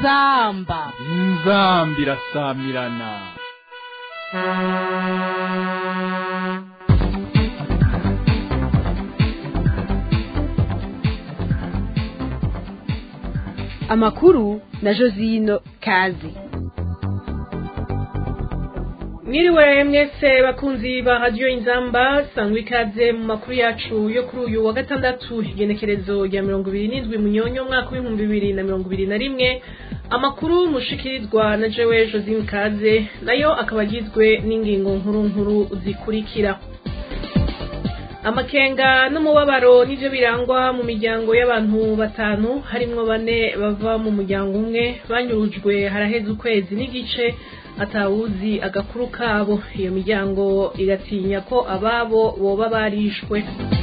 inzamba inzambi irasamirana amakuru na josino kazi mwiriwe mwese bakunzi ba radiyo inzamba sangwa ikaze mu makuru yacu yo kuri uyu wa gatandatu igenekerezo rya mirongo ibiri n'indwi munyonyo umwaka w'ibihumbi bibiri na mirongo ibiri na rimwe amakuru mushikirizwa na jewe josine kaze nayo akaba agizwe n'ingingo nkuru nkuru zikurikira amakenga n'umubabaro nivyo birangwa mu miryango y'abantu batanu harimwo bane bava mu muryango umwe banyurujwe haraheze ukwezi n'igice atawuzi agakuru kabo iyo miryango igatinya ko ababo boba barishwe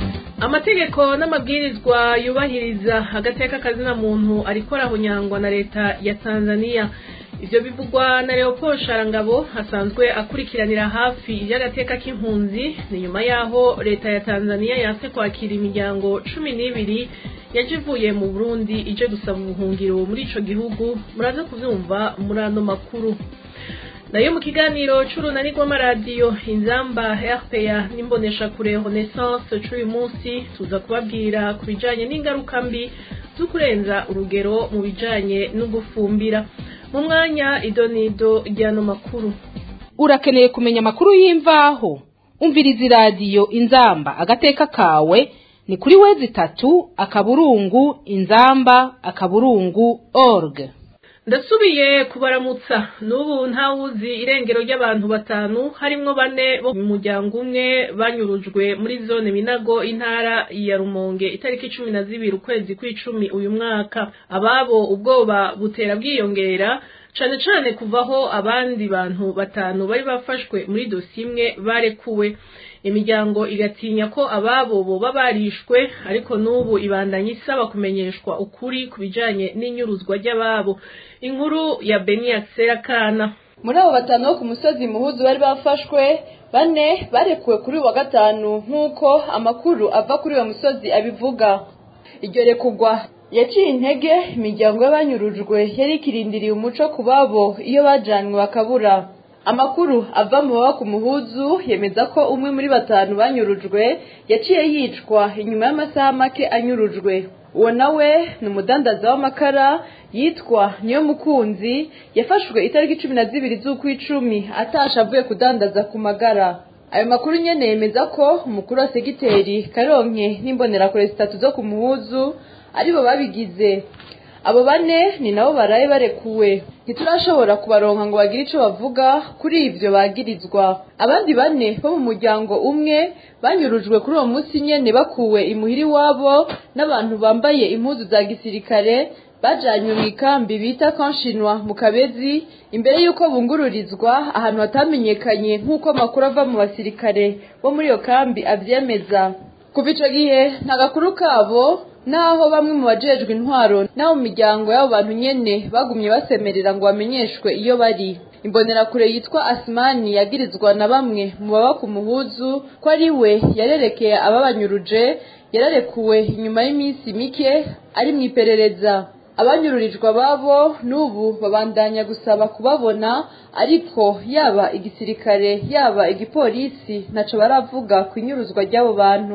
amategeko n'amabwirizwa yubahiriza agateka kazina muntu ariko arahunyangwa na leta ya tanzania ivyo bivugwa na leopold sharangabo asanzwe akurikiranira hafi ivy'agateka k'impunzi ni nyuma yaho leta ya tanzania yanse kwakira imiryango cumi n'ibiri yaje ivuye mu burundi ije gusaba ubuhungiro muri ico gihugu muraza kuvyumva muri ano makuru nayo mu kiganiro c'urunani rw'amaradiyo inzamba rpa n'imboneshakure renaissance c'uyu munsi tuza kubabwira ku bijanye n'ingaruka mbi zo kurenza urugero mu bijanye no gufumbira mu mwanya idonido ry'ano makuru urakeneye kumenya amakuru y'imvaho umviriza iradiyo inzamba agateka kawe ni kuri wezi itatu akaburungu inzamba akaburungu org ndasubiye kubaramutsa n'ubu ntawuzi irengero ry'abantu batanu harimwo bane bo mu muryango umwe banyurujwe muri zone minago intara ya rumonge itariki cumi na zibiri ukwezi kw'icumi uyu mwaka ababo ubwoba butera bwiyongera cane cane kuvaho abandi bantu batanu bari bafashwe muri dosi imwe barekuwe imiryango igatinya ko ababo boba barishwe ariko n'ubu ibandanya isaba kumenyeshwa ukuri ku bijanye n'inyuruzwa ry'ababo inkuru ya beniya serakana muri abo batanu bo ku musozi muhuzu bari bafashwe bane barekuwe kuri uyu wa gatanu nk'uko amakuru ava kuri uwo musozi abivuga iryo rekugwa yaciye intege imiryango y'abanyurujwe yari ikirindiriye umuco ku babo iyo bajanywe bakabura amakuru ava mu baba ku muhuzu yemeza ko umwe muri batanu banyurujwe yaciye yicwa inyuma y'amasaha make anyurujwe uwo nawe ni umudandaza w'amakara yitwa niyo mukunzi yafashwe itariki cumi na zibiri z'ukw'icumi atasha avuye kudandaza ku magara ayo makuru nyene yemeza ko umukuru wa segiteri karonke n'imbonerakure zitatu zo ku muhuzu aribo babigize abo bane ni nabo baraye barekuwe ntiturashobora kubaronka ngo bagire ico bavuga kuri ivyo bagirizwa abandi bane bo mu muryango umwe banyurujwe kuri uwo munsi nyene bakuwe imuhira iwabo n'abantu bambaye impuzu za gisirikare bajanywe mu ikambi bita kanshinwa mu kabezi imbere y'uko bungururizwa ahantu hatamenyekanye nk'uko amakuru ava mu basirikare bo muri iyo kambi avyemeza kuva ico gihe nta gakuru kabo naho bamwe mu bajejwe intwaro n'abo mu miryango y'abo bantu nyene bagumye basemerera ngo bamenyeshwe iyo bari imbonerakure yitwa asimani yagirizwa na bamwe mu baba ku muhuzu ko ari we yarerekeye ababanyuruje yararekuwe inyuma y'iminsi mike ari mu iperereza abanyururijwe ababo n'ubu babandanya gusaba kubabona ariko yaba igisirikare yaba igipolisi ntaco baravuga ku inyuruzwa ry'abo bantu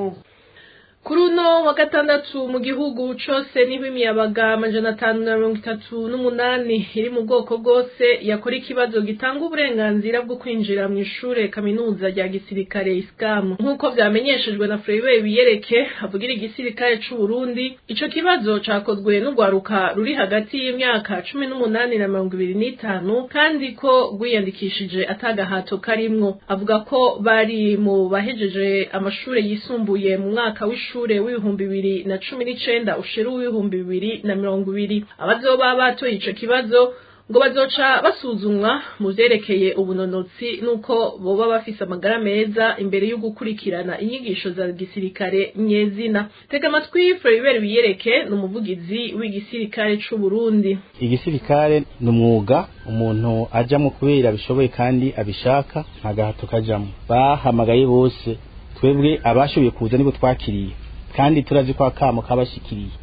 kuri uno wa gatandatu mu gihugu cose niho imiyabaga amajana atanu na mirongo itatu n'umunani iri mu bwoko bwose yakora ikibazo gitanga uburenganzira bwo kwinjira mu ishure kaminuza rya gisirikare isikamu nk'uko vyamenyeshejwe na Freibe biyereke avugira igisirikare c'u Burundi ico kibazo cakozwe n'urwaruka ruri hagati y'imyaka cumi n'umunani na mirongo ibiri n'itanu kandi ko rwiyandikishije atagahato karimwo avuga ko bari mu bahejeje amashure yisumbuye mu mwaka w'ishure w'ishure w'ibihumbi bibiri na cumi n'icenda ushira w'ibihumbi bibiri na mirongo ibiri abazoba batoye ico kibazo ngo bazoca basuzumwa mu vyerekeye ubunonotsi n'uko boba bafise amagara meza imbere yo gukurikirana inyigisho za gisirikare nyezina tega amatwi Floribert Biyereke ni umuvugizi w'igisirikare c'u Burundi igisirikare ni umwuga umuntu ajamwo kubera abishoboye kandi abishaka nta gahato kajamwo bahamagaye bose twebwe abashoboye kuza nibo twakiriye kandi turazi ko akamo kabashikiriye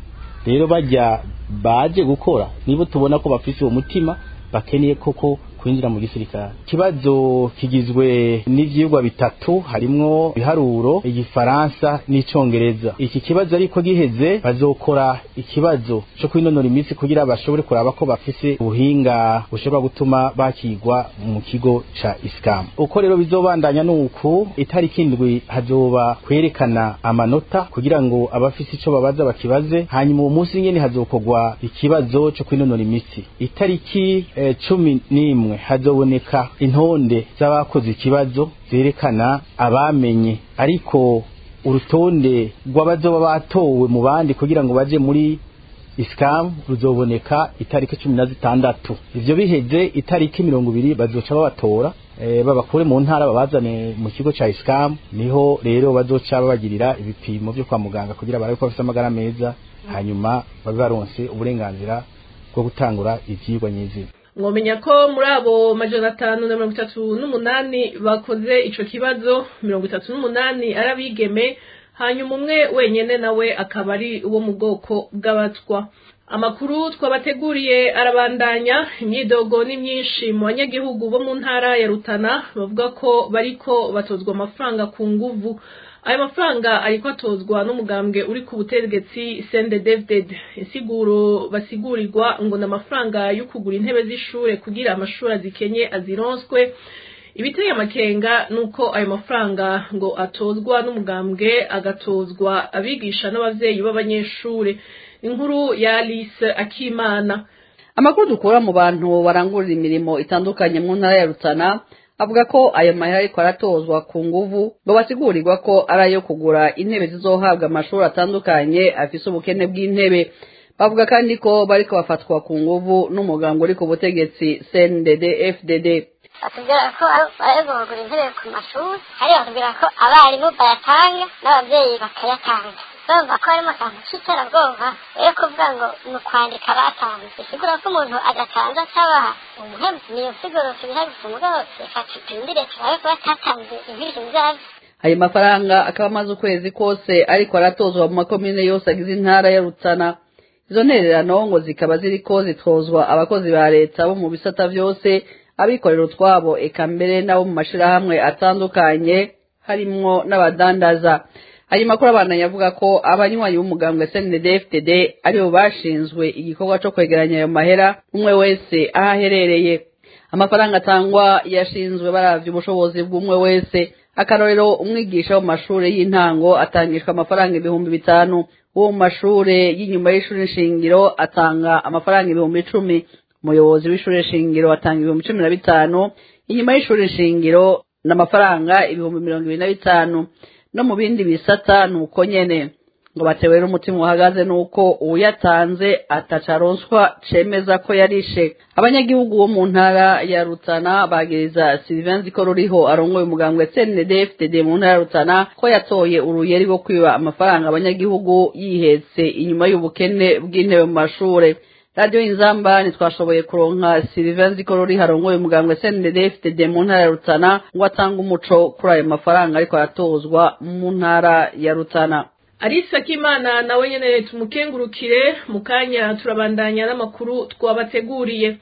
rero bajya baje gukora nibo tubona ko bafise uwo mutima bakeneye koko kwinjira mu gisirikare ikibazo kigizwe n'ivyigwa bitatu harimwo ibiharuro igifaransa n'icongereza iki kibazo ariko giheze bazokora ikibazo cyo kwinonora imitsi kugira bashobore kuraba ko bafise ubuhinga bushobora gutuma bakigwa mu kigo ca iskamu uko rero bizobandanya nuku itariki indwi hazoba kwerekana amanota kugira ngo abafise ico babaza bakibaze hanyuma uwo munsi nyene hazokorwa ikibazo cyo kwinonora imitsi itariki eh, cumi n'imwe hazoboneka intonde z'abakoze ikibazo zerekana abamenye ariko urutonde rw'abazoba batowe mu bandi kugira ngo baje muri isikamu ruzoboneka itariki cumi na zitandatu ivyo biheze itariki mirongo ibiri bazoca babatora e, babakure mu ntara babazane mu kigo ca isikamu niho rero bazoca babagirira ibipimo vyo kwa muganga kugira barabe ko bafise amagara meza hanyuma babe baronse uburenganzira bwo gutangura ivyigwa nyizina mwomenya ko muri abo majana atanu na mirongo itatu n'umunani bakoze ico kibazo mirongo itatu n'umunani ari abigeme hanyuma umwe wenyene nawe akaba ari uwo mu bwoko bw'abatwa amakuru twabateguriye arabandanya imyidogo ni myinshi mu banyagihugu bo mu ntara ya rutana bavuga ko bariko batozwa amafaranga ku nguvu ayo mafaranga ariko atozwa n'umugambwe uri ku butegetsi sende david insiguro basigurirwa ngo ni amafaranga yo kugura intebe z'ishure kugira amashuri azikenye azironswe ibiteye amakenga nuko ayo mafaranga ngo atozwa n'umugambwe agatozwa abigisha n'abavyeyi b'abanyeshure inkuru ya Alice Akimana amakuru dukura mu bantu barangurira imirimo itandukanye mu ntara ya Rutana avuga ko ayo mahera ariko aratozwa ku nguvu ngo basigurirwa ko ari ayo kugura intebe zizohabwa amashuri atandukanye afise ubukene bw'intebe bavuga kandi ko bariko bafatwa ku nguvu n'umuganga uri ku butegetsi CNDD FDD batubwira ko barego kugura intebe ku mashuri ariko batubwira ko abarimu bayatanga n'abavyeyi bakayatanga urumva ko harimo akantu k'iterabwoba rero kuvuga ngo ni ukwandika batanze bisigura ko umuntu adatanze atabaha umuhemu niyo siguro tubihagise mugabo reka tutindire turabe ko batatanze inkurikizi zavyo ayo mafaranga akaba amaze ukwezi kose ariko aratozwa mu makomine yose agize intara ya Rutana izo ntererano ngo zikaba ziriko zitozwa abakozi ba leta bo mu bisata vyose abikorera utwabo eka mbere nabo mu mashirahamwe atandukanye harimwo n'abadandaza ayo makuru abandanya avuga ko abanywanyi b'umugambwe SNDD-FDD aribo bashinzwe igikorwa co kwegeranya ayo mahera umwe wese aho aherereye amafaranga atangwa yashinzwe baravye ubushobozi bw'umwe wese akarorero umwigisha wo mu mashure y'intango atangishwa amafaranga ibihumbi bitanu uwo mu mashure y'inyuma y'ishure shingiro atanga amafaranga ibihumbi icumi umuyobozi w'ishure shingiro atanga ibihumbi cumi na bitanu inyuma y'ishure shingiro n'amafaranga ibihumbi mirongo ibiri na bitanu no mu bindi bisata ni uko nyene ngo batewe n'umutima uhagaze nuko uyatanze atacaronswa cemeza ko yarishe abanyagihugu bo mu ntara ya Rutana bagiriza Sylvain Ziko ruriho arongoye umugambwe CNDD-FDD mu ntara ya Rutana ko yatoye uruyeri rwo kwiba amafaranga abanyagihugu yihetse inyuma y'ubukene bw'intebe mu mashure radiyo inzamba ntitwashoboye kuronka Sylvain Ziko ruriho arongoye umugambwe CNDD-FDD mu ntara ya Rutana ngo atange umuco kuri ayo mafaranga ariko aratozwa mu ntara ya Rutana Alice Akimana nawe nyene tumukengurukire mu kanya turabandanya n'amakuru twabateguriye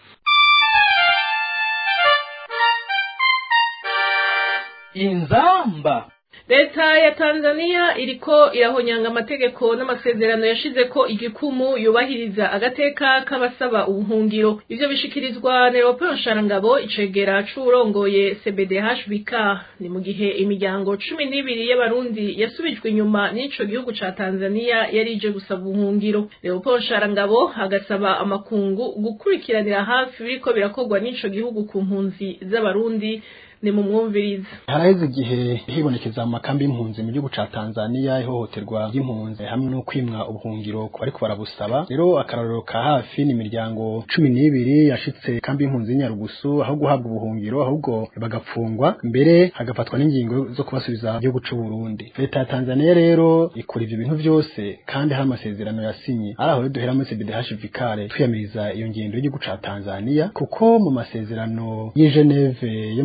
inzamba leta ya tanzania iriko irahonyanga amategeko n'amasezerano yashize ko igikumu yubahiriza agateka k'abasaba ubuhungiro ivyo bishikirizwa na leopold nsharangabo icegera c'uwurongoye cbdhbk ni mu gihe imiryango cumi n'ibiri y'abarundi yasubijwe inyuma n'ico gihugu ca tanzania yari ije gusaba ubuhungiro leopold nsharangabo agasaba amakungu gukurikiranira hafi biriko birakorwa n'ico gihugu ku mpunzi z'abarundi ni mu mwumviriza haraheze igihe hibonekeza mu makambi y'impunzi mu gihugu ca Tanzania ihohoterwa ry'impunzi hamwe no kwimwa ubuhungiro ku bariko barabusaba rero akarorero ka hafi ni imiryango cumi n'ibiri yashitse kambi y'impunzi y'Inyarugusu aho guhabwa ubuhungiro ahubwo bagapfungwa mbere hagafatwa n'ingingo zo kubasubiza mu gihugu c'u Burundi leta ya Tanzania rero ikora ivyo bintu vyose kandi hari amasezerano yasinye ari aho duhera muri CBDH tuyamiriza iyo ngendo y'igihugu ca Tanzania kuko mu masezerano y'i Geneve yo mu gihumbi kimwe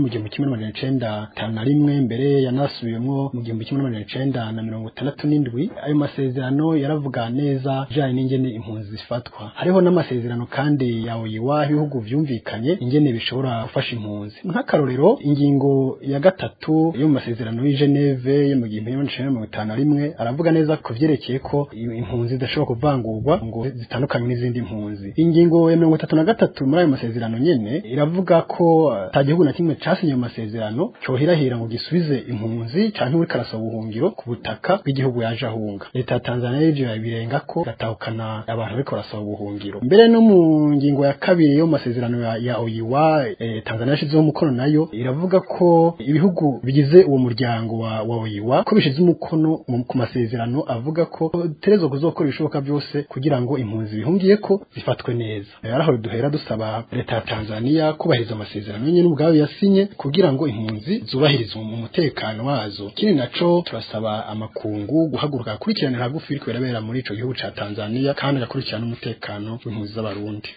kimwe n'amajana icenda tanu na rimwe mbere yanasubiyemwo mu gihumbi kimwe n'amajana icenda na mirongo itandatu n'indwi ayo masezerano yaravuga neza ijanye n'ingene impunzi zifatwa hariho n'amasezerano kandi ya oyiwa ibihugu vyumvikanye ingene bishobora gufasha impunzi nk'akarorero ingingo ya gatatu yo mu masezerano y'i Geneve yo mu gihumbi kimwe n'amajana mirongo itanu na rimwe aravuga neza ku vyerekeye ko impunzi zidashobora kuvangurwa ngo zitandukanye n'izindi mpunzi ingingo ya mirongo itatu na gatatu muri ayo masezerano nyene iravuga ko ata gihugu na kimwe casinye ayo masezerano cyohirahira ngo gisubize impunzi canke uri karasaba ubuhungiro ku butaka bw'igihugu yaje ahunga leta ya Tanzania y'ivyo yabirenga ko gatahukana abantu bariko barasaba ubuhungiro mbere no mu ngingo ya kabiri yo mu masezerano ya, ya OIWA eh, Tanzania yashizeho umukono nayo iravuga ko ibihugu bigize uwo muryango wa, wa OIWA ko bishize umukono ku masezerano avuga ko terezo kuzokora ibishoboka byose kugira ngo impunzi bihungiye ko zifatwe neza yaraho duhera dusaba leta ya Tanzania kubahiriza amasezerano nyine ubwayo yasinye kugira ngo impunzi zubahirizwe mu mutekano wazo kindi naco turasaba amakungu guhaguruka akurikiranira hagufi biriko birabera muri ico gihugu ca Tanzania kandi agakurikirana umutekano w'impunzi z'abarundi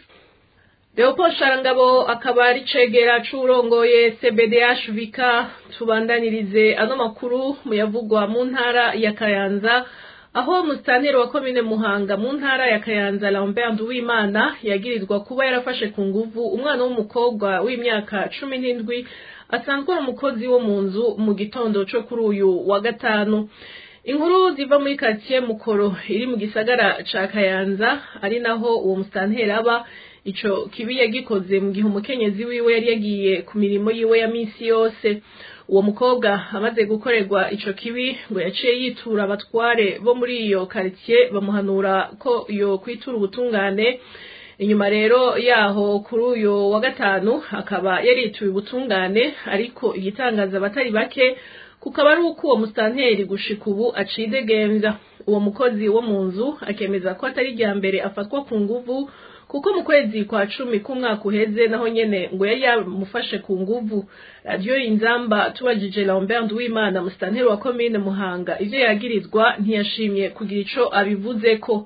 Leopold Sharangabo akaba ari cegera c'urongoye CBDH Vika tubandanirize ano makuru muyavugwa mu ntara ya Kayanza aho musitanteri wa komine Muhanga mu ntara ya Kayanza Lambert Nduwimana yagirizwa kuba yarafashe ku nguvu umwana w'umukobwa w'imyaka cumi n'indwi asanzwe ari umukozi wo mu nzu mu gitondo co kuri uyu wa gatanu inkuru ziva muri quartier Mukoro iri mu gisagara ca Kayanza ari naho uwo musitanteri aba ico kibi yagikoze mu gihe umukenyezi wiwe yari yagiye ku mirimo yiwe ya misi yose uwo mukobwa amaze gukorerwa ico kibi ngo yaciye yitura abatware bo muri iyo quartier bamuhanura ko yo kwitura ubutungane inyuma rero yaho kuri uyu wa gatanu akaba yarituye ubutungane ariko igitangaza abatari bake kukaba ari uko uwo musitanteri gushika ubu acidegembya uwo mukozi wo mu nzu akemeza ko atari irya mbere afatwa ku nguvu kuko mu kwezi kwa cumi k'umwaka uheze naho nyene ngo yari yamufashe ku nguvu radiyo inzamba tubajije Lambert Nduwimana musitanteri wa komine Muhanga ivyo yagirizwa ntiyashimye kugira ico abivuzeko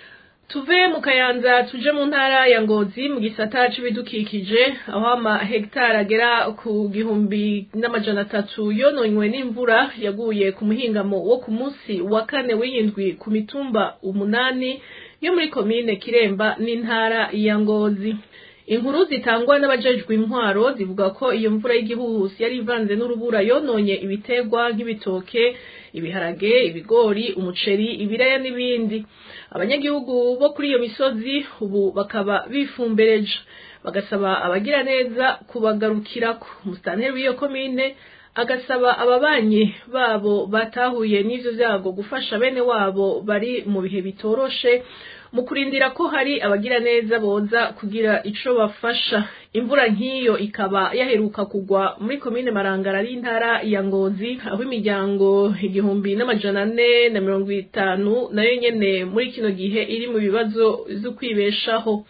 tuve mu kayanza tuje mu ntara ya ngozi mu gisata c'ibidukikije aho ama hegitari agera ku gihumbi n'amajana atatu yononywe n'imvura yaguye ku muhingamo wo ku munsi wa kane w'iyindwi ku mitumba umunani yo muri komine kiremba n'intara ya ngozi inkuru zitangwa n'abajejwe intwaro zivuga ko iyo mvura y'igihuhusi yari ivanze n'urubura yononye ibiterwa nk'ibitoke ibiharage ibigori umuceri ibiraya n'ibindi abanyagihugu bo kuri iyo misozi ubu bakaba bifumbereje bagasaba abagira neza kubagarukirako umusitanteri w'iyo komine agasaba ababanyi babo batahuye n'ivyo vyago gufasha bene wabo bari mu bihe bitoroshe mu kurindira ko hari abagira neza boza kugira ico bafasha imvura nk'iyo ikaba yaheruka kugwa muri komine marangara ari intara ya ngozi aho imiryango igihumbi n'amajana ane na mirongo itanu nayo nyene muri kino gihe iri mu bibazo vyo kwibeshaho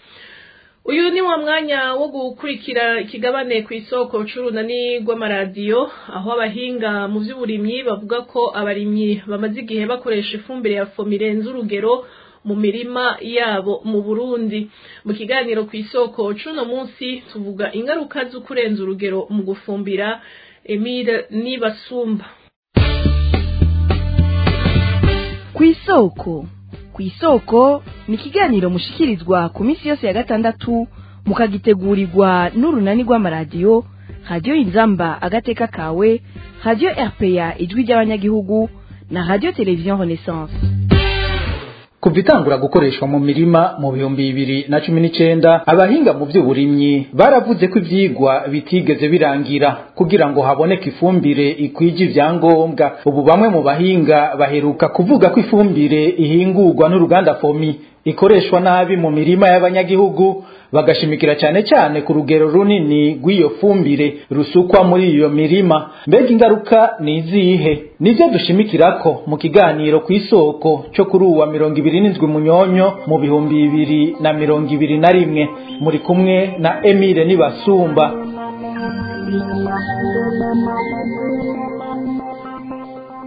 uyu ni wa mwanya wo gukurikira ikigabane ku isoko c'urunani rw'amaradiyo aho abahinga mu vy'uburimyi bavuga ko abarimyi bamaze igihe bakoresha ifumbire ya fomi irenze urugero mu mirima yabo mu Burundi mu kiganiro ku isoko c'uno munsi tuvuga ingaruka zo kurenza urugero mu gufumbira Emile Nibasumba ku isoko ku isoko ni ikiganiro mushikirizwa ku minsi yose ya gatandatu mukagitegurirwa n'urunani rw'amaradiyo radiyo inzamba agateka kawe radiyo rpa ijwi ry'abanyagihugu na radiyo televiziyo renaissance kuva itangura gukoreshwa mu mirima mu bihumbi bibiri na cumi n'icenda abahinga mu vy'uburimyi baravuze ko ivyigwa bitigeze birangira kugira ngo haboneke ifumbire ikwije ivyangombwa ubu bamwe mu bahinga baheruka kuvuga ko ifumbire ihingurwa n'uruganda fomi ikoreshwa nabi mu mirima y'abanyagihugu bagashimikira cyane cyane ku rugero runini rw'iyo fumbire rusukwa muri iyo mirima mbega ingaruka ni izihe nivyo dushimikirako mu kiganiro ku isoko cyo kuri uwa mirongo ibiri n'indwi munyonyo mu bihumbi bibiri na mirongo ibiri na rimwe muri kumwe na emile nibasumba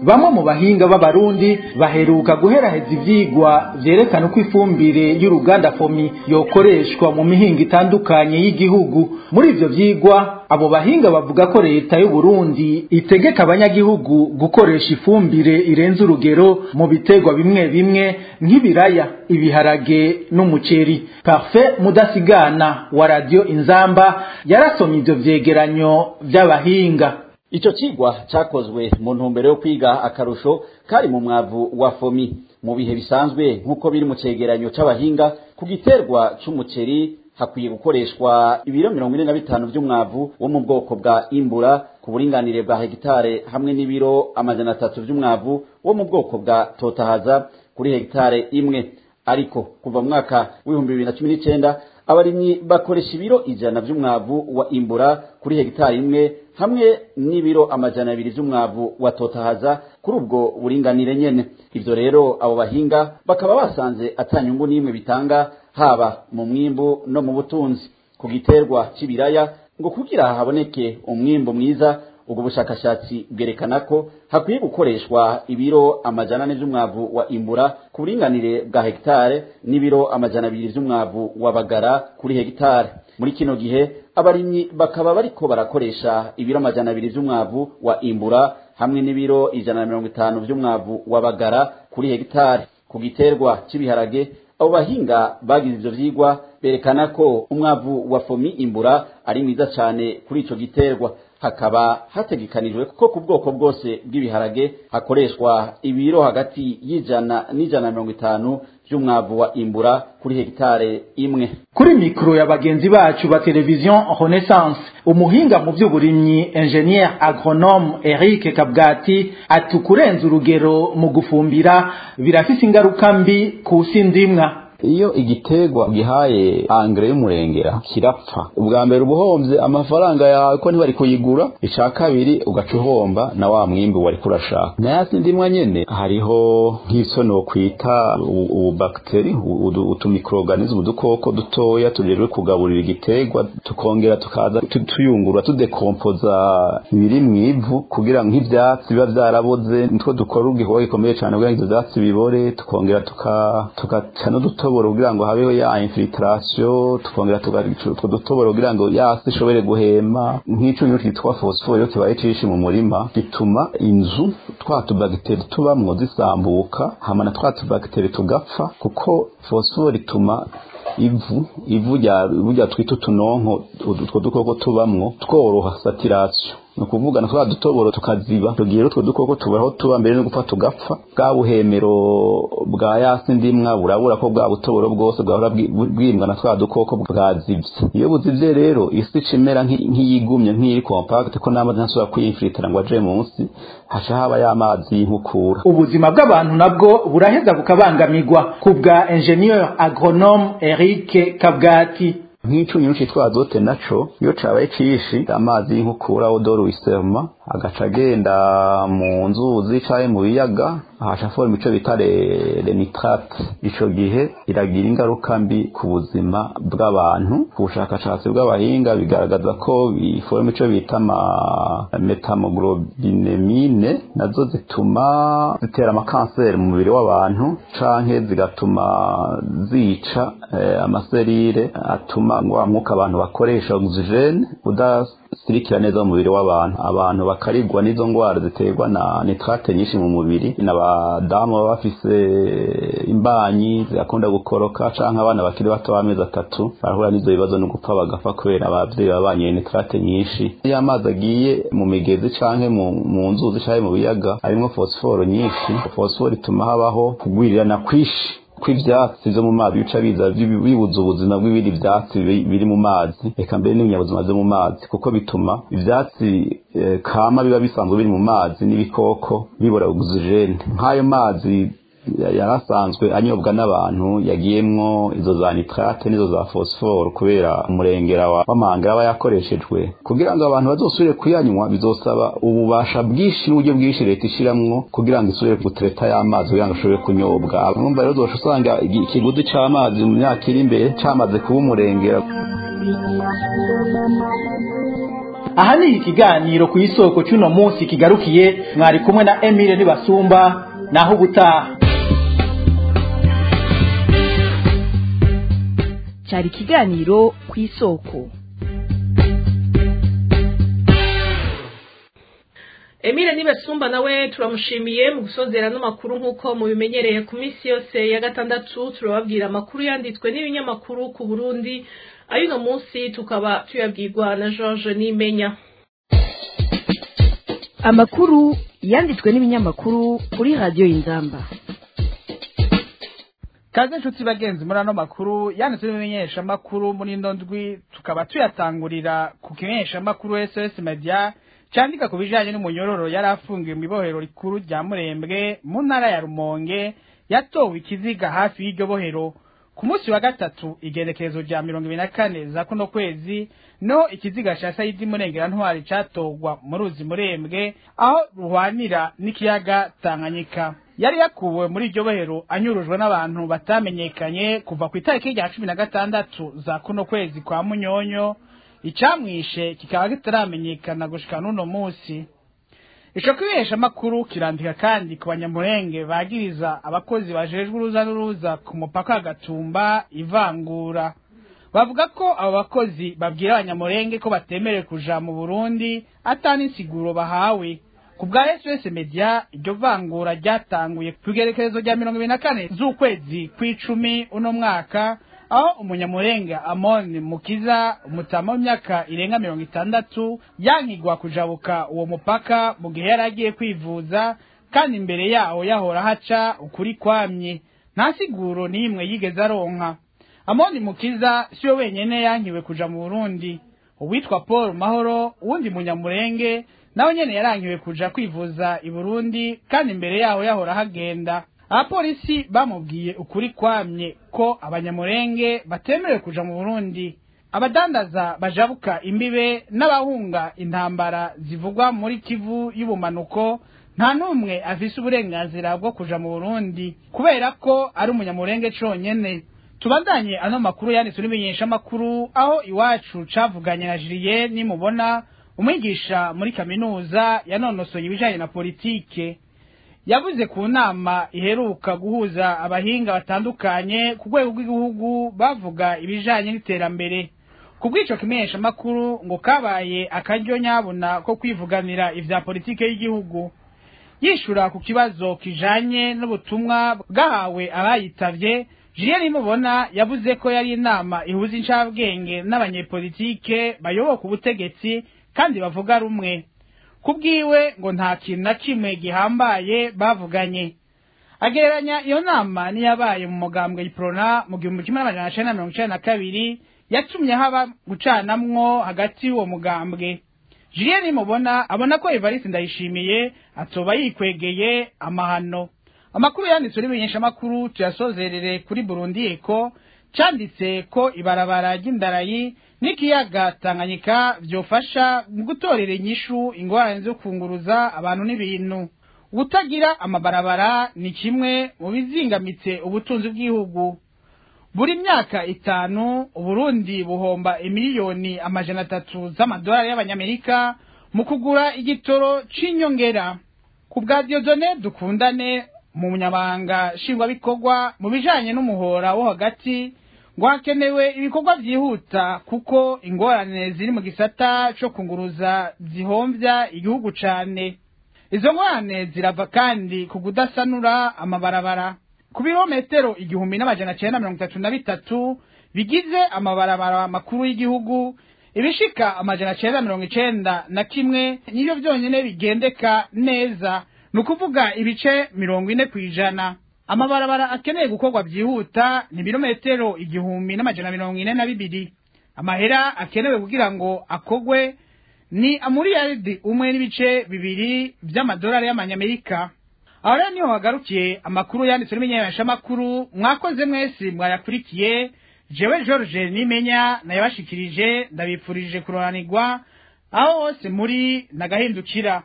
bamwe mu bahinga b'abarundi baheruka guheraheza ivyigwa vyerekana uko ifumbire y'uruganda fomi yokoreshwa mu mihinga itandukanye y'igihugu muri ivyo vyigwa abo bahinga bavuga ko leta y'u Burundi itegeka abanyagihugu gukoresha ifumbire irenze urugero mu biterwa bimwe bimwe nk'ibiraya ibiharage n'umuceri Parfait Mudasigana wa radio Inzamba yarasomye ivyo vyegeranyo vy'abahinga Ico cigwa cakozwe mu ntumbero yo kwiga akarusho kari mu mwavu wa fomi mu bihe bisanzwe nk'uko biri mu cegeranyo c'abahinga ku giterwa c'umuceri hakwiye gukoreshwa ibiro mirongo ine na bitanu vy'umwavu wo mu bwoko bwa imbura ku buringanire bwa hegitare hamwe n'ibiro amajana atatu vy'umwavu wo mu bwoko bwa totahaza kuri hegitare imwe ariko kuva mu mwaka w'ibihumbi bibiri na cumi n'icenda abarimyi bakoresha ibiro ijana vy'umwavu wa imbura kuri hegitari imwe hamwe n'ibiro amajana abiri vy'umwavu wa totahaza kuri ubwo buringanire nyene ivyo rero abo bahinga bakaba basanze atanyungu n'imwe bitanga haba mu mwimbu no mu butunzi ku giterwa c'ibiraya ngo kugira haboneke umwimbu mwiza ubwo bushakashatsi bwerekana ko hakwiye gukoreshwa ibiro amajana ane vy'umwavu wa imbura ku buringanire bwa hegitare n'ibiro amajana abiri vy'umwavu wa bagara kuri hegitare muri kino gihe abarimyi bakaba bariko barakoresha ibiro amajana abiri vy'umwavu wa imbura hamwe n'ibiro ijana na mirongo itanu vy'umwavu wa bagara kuri hegitare ku giterwa c'ibiharage abo bahinga bagize ivyo vyigwa berekana ko umwavu wa fomi imbura ari mwiza cane kuri ico giterwa hakaba hategekanijwe ko ku bwoko bwose bw'ibiharage hakoreshwa ibiro hagati y'ijana n'ijana na mirongo itanu vy'umwavu wa imbura kuri hegitare imwe kuri mikro ya bagenzi bacu ba televizion renaissance umuhinga mu vy'uburimyi ingenier agronome eric kabwati ati kurenza urugero mu gufumbira birafise ingaruka mbi ku sindimwa iyo igiterwa gihaye angre y'umurengera kirapfa ubwa mbere ubuhomvye amafaranga yawe ko ntibari kuyigura ica kabiri ugaca uhomba na wa mwimbi wari kurashaka nayasi ndimwa nyene hariho nk'ivyo nokwita ububakteri utumikroorganisme udukoko dutoya tujejwe kugaburira igiterwa tukongera tukaza tuyungurura tudekompoza ibiri mw'ivu kugira ngo nk'ivyatsi biba vyaraboze nitwo dukora igikorwa gikomeye cane kugira ngo ivyo vyatsi bibore tukongera tugaca n'udutoboro kugira ngo habeho ya infiltration tukongera tugaca utwo dutoboro kugira ngo yasi ishobore guhema nk'ico kitwa phosphore iyo kibaye cishi mu murima gituma inzu twa tubagiteri tubamwo zisambuka hama na twa tubagiteri tugapfa kuko phosphore ituma ivu ivu rya twita utunonko utwo dukoko tubamwo tworoha saturation ni ukuvuga na twa dutoboro tukaziba tugiye utwo dukoko tuburaho tuba mbere no gupfa tugapfa bwa buhemero bwa yasi ndimwa burabura ko bwa butoboro bwose bwahora bwimbwa na twa dukoko bwazivye iyo buzivye rero isi cimera nk'iyigumye nk'iri compact ko n'amazi ntashobora kwiyinfilitira ngo aje munsi haca haba y'amazi y'inkukura ubuzima bw'abantu nabwo buraheza bukabangamirwa ku bwa ingenieur agronome Eric Kabgati nk'icunyuru citwa azote naco iyo cabaye cishi amazi y'inkukura odoro wisema agaca agenda mu nzuzi canke mu biyaga ahaca forma ico bita renitrate ico gihe iragira ingaruka mbi ku buzima bw'abantu ku bushakashatsi bw'abahinga bigaragaza ko iforma ico bita metamoglobinemine nazo zituma zitera amakanseri mu mubiri w'abantu canke zigatuma zica eh, amaserire atuma wa mwuka abantu bakoresha oxygene udasirikira neza mu mubiri w'abantu abantu bakarigwa n'izo ngwara ziterwa na nitrate nyinshi mu mubiri n'abadamu baba bafise imbanyi zigakunda gukoroka canke abana bakiri bato b'amezi atatu barahura n'izo bibazo no gupfa bagapfa kubera abavyeyi baba banyoye nitrate nyinshi iyo amazi agiye mu migezi canke mu nzuzi canke mu biyaga harimwo fosiforo nyinshi fosiforo ituma habaho kugwirirana kwishi kw'ivyatsi vyo mu mazi bica biza bibuza ubuzima bw'ibindi vyatsi biri mu mazi eka mbere n'ibinyabuzima vyo mu mazi kuko bituma ivyatsi e, kama biba bisanzwe biri mu mazi n'ibikoko bibura oxygene nk'ayo mazi yarasanzwe anyobwa n'abantu yagiyemwo izo za nitrate n'izo za phosphore kubera umurengera w'amanga aba yakoreshejwe kugira ngo abantu bazosubire kuyanywa bizosaba ububasha bwinshi n'uburyo bwinshi leta ishiramwo kugira ngo isubire gutereta y'amazi kugira ngo ashobore kunyobwa urumva rero uzosha usanga ikiguzi c'amazi mu myaka iri imbere camaze kuba umurengera aha ni ikiganiro ku isoko cy'uno munsi kigarukiye mwari kumwe na emile nibasumba naho ubutaha cyari ikiganiro ku isoko Emile Nibesumba nawe turamushimiye mu gusozera n'amakuru nk'uko mubimenyereye ku minsi yose ya gatandatu turababwira amakuru yanditswe n'ibinyamakuru ku Burundi ayuno munsi tukaba tuyabwirwa na George Nimenya amakuru yanditswe n'ibinyamakuru kuri radiyo y'inzamba kaze inshuti bagenzi muri ano makuru yanditswe n'ibimenyeshamakuru muri ino ndwi tukaba tuyatangurira ku kimenyeshamakuru sos media cyandika ku bijanye n'umunyororo yari afungiwe mu ibohero rikuru rya murembwe mu ntara ya rumonge yatowe ikiziga hafi y'iryo bohero ku munsi wa gatatu igenekerezo rya mirongo ibiri na kane za kuno kwezi no ikiziga ca sayidi murengera ntwari catogwa mu ruzi murembwe aho ruhwanira n'ikiyaga tanganyika yari yakuwe muri iryo bohero anyurujwe n'abantu batamenyekanye kuva ku itariki rya cumi na gatandatu za kuno kwezi kwa munyonyo icamwishe kikaba kitaramenyekana gushika n'uno musi ico kwihesha makuru kirandika kandi ku banyamurenge bagiriza abakozi bajejwe uruza n'uruza ku mupaka wa gatumba ivangura bavuga ko abo bakozi babwira abanyamurenge ko batemerewe kuja mu burundi atani insiguro bahawe ku bwa sos media iryo vangura ryatanguye ku igerekerezo rya mirongo ibiri na kane z'ukwezi kw'icumi uno mwaka aho umunyamurenga amoni mukiza umutama w'imyaka irenga mirongo itandatu yankigwa kujabuka uwo mupaka mu gihe yari agiye kwivuza kandi imbere yaho yahora haca ukuri kwamye nta siguro n'imwe yigeze aronka amoni mukiza siyo wenyene yankiwe kuja mu burundi uwitwa paul mahoro uwundi munyamurenge nawe nyene yarankiwe kuja kwivuza i burundi kandi imbere yaho yahora hagenda abapolisi bamubwiye ukuri kwamye ko abanyamurenge batemerewe kuja mu burundi abadandaza bajabuka imbibe n'abahunga intambara zivugwa muri kivu y'ubumanuko nta n'umwe afise uburenganzira bwo kuja mu burundi kubera ko ari umunyamurenge conyene tubandanye ano makuru yanditswe n'imenyeshamakuru aho iwacu cavuganye na jiliye nimubona umwigisha muri kaminuza yanonosoye ibijanye na politike yavuze ku nama iheruka guhuza abahinga batandukanye ku rwego rw'igihugu bavuga ibijanye n'iterambere ku bw'ico kimenyeshamakuru ngo kabaye akaryo nyabuna ko kwivuganira ivya politike y'igihugu yishura ku kibazo kijanye n'ubutumwa bwahawe abayitavye Julien Nimubona yavuze ko yari inama ihuza incabwenge n'abanyepolitike bayoboka ubutegetsi kandi bavuga rumwe kubwiwe ngo nta kintu na kimwe gihambaye bavuganye agereranya iyo nama niyabaye mu mugambwe iprona mu gihumbi kimwe n'amajana cenda na mirongo icenda na kabiri yatumye haba gucanamwo hagati y'uwo mugambwe Julien Nimubona abona ko Evariste Ndayishimiye atoba yikwegeye amahano amakuru yanditswe n'imenyeshamakuru tuyasozerere kuri Burundi Eko canditse ko ibarabara ry'indarayi n'ikiyaga Tanganyika vyofasha mu gutorera inyishu ingorane zo kunguruza abantu n'ibintu gutagira amabarabara ni kimwe mu bizingamitse ubutunzi bw'igihugu buri myaka itanu uburundi buhomba imiliyoni amajana atatu z'amadolari y'abanyamerika mu kugura igitoro c'inyongera ku bwa diodone dukundane mu munyamabanga nshingwabikorwa mu bijanye n'umuhora wo hagati ngo hakenewe ibikorwa vyihuta kuko ingorane ziri mu gisata co kunguruza zihomvya igihugu cane izo ngorane zirava kandi ku kudasanura amabarabara ku birometero igihumbi n'amajana cenda mirongo itatu na bitatu bigize amabarabara makuru y'igihugu ibishika amajana cenda mirongo icenda na kimwe nivyo vyonyene bigendeka neza ni ukuvuga ibice mirongo ine kw'ijana amabarabara akeneye gukorwa byihuta ni ibirometero igihumbi n'amajana mirongo ine na bibiri amahera akenewe kugira ngo akogwe ni amuriyaridi umwe n'ibice bibiri vy'amadolari y'amanyamerika aho rero niho hagarukiye amakuru yanditswe n'imenyeshamakuru mwakoze mwese mwayakurikiye jewe george nimenya nayabashikirije ndabipfurije kuroranirwa aho hose muri nagahindukira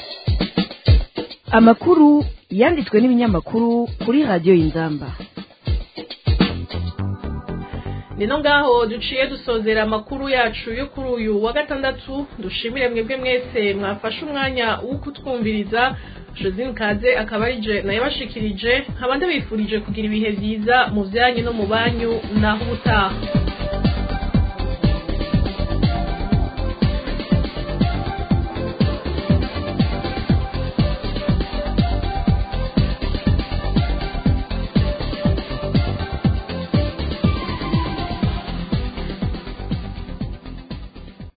amakuru yanditswe n'ibinyamakuru kuri radiyo y'inzamba nino ngaho duciye dusozera amakuru yacu yo kuri uyu wa gatandatu dushimire mwebwe mwese mwafashe umwanya wo kutwumviriza josine kaze akaba ari je nayabashikirije nkaba ndabifurije kugira ibihe byiza mu byanyu no mu banyu naho ubutaha